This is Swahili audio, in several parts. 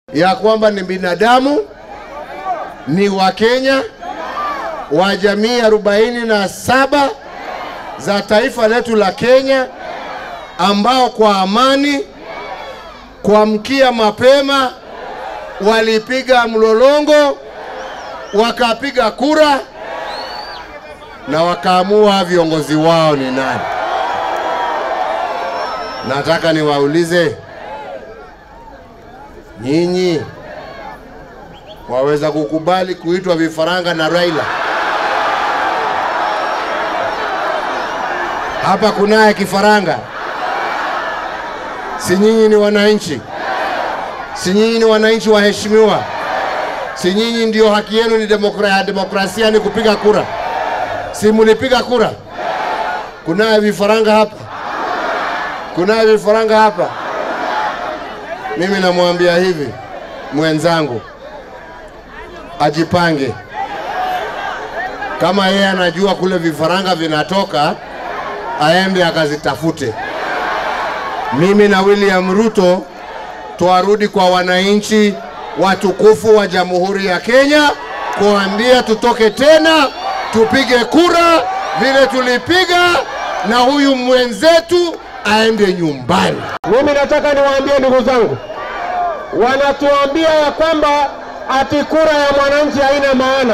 ya kwamba ni binadamu, ni Wakenya wa jamii arobaini na saba za taifa letu la Kenya ambao kwa amani kuamkia mapema walipiga mlolongo, wakapiga kura na wakaamua viongozi wao ni nani. Nataka niwaulize nyinyi, waweza kukubali kuitwa vifaranga na Raila? Hapa kunaye kifaranga? Si nyinyi ni wananchi? Si nyinyi ni wananchi waheshimiwa? Si nyinyi ndio haki yenu ni demokra, demokrasia ni kupiga kura? Si mulipiga kura? Kunaye vifaranga hapa? Kunaye vifaranga hapa? Mimi namwambia hivi mwenzangu, ajipange. Kama yeye anajua kule vifaranga vinatoka, aende akazitafute. Mimi na William Ruto twarudi kwa wananchi watukufu wa Jamhuri ya Kenya kuambia tutoke tena tupige kura vile tulipiga, na huyu mwenzetu aende nyumbani. Mimi nataka niwaambie ndugu zangu, wanatuambia ya kwamba ati kura ya mwananchi haina maana,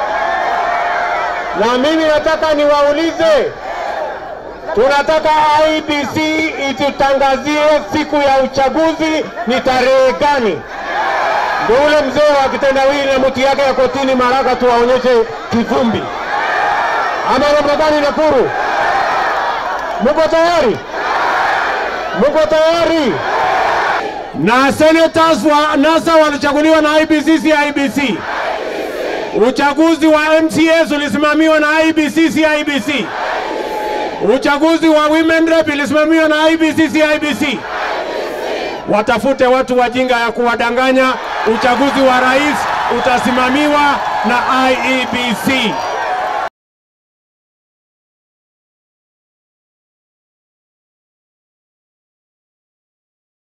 na mimi nataka niwaulize, tunataka IBC itutangazie siku ya uchaguzi ni tarehe gani? Ndio ule mzee wa kitendawili na mti yake ya kotini Maraka tuwaonyeshe kivumbi, ama namna gani? Nakuru, muko tayari? Muko tayari? Na senators wa NASA walichaguliwa na IBC, si IBC? Uchaguzi wa MCAs ulisimamiwa na IBC, si IBC? Uchaguzi wa women rep ilisimamiwa na IBC, si IBC? Watafute watu wajinga ya kuwadanganya. Uchaguzi wa rais utasimamiwa na IEBC.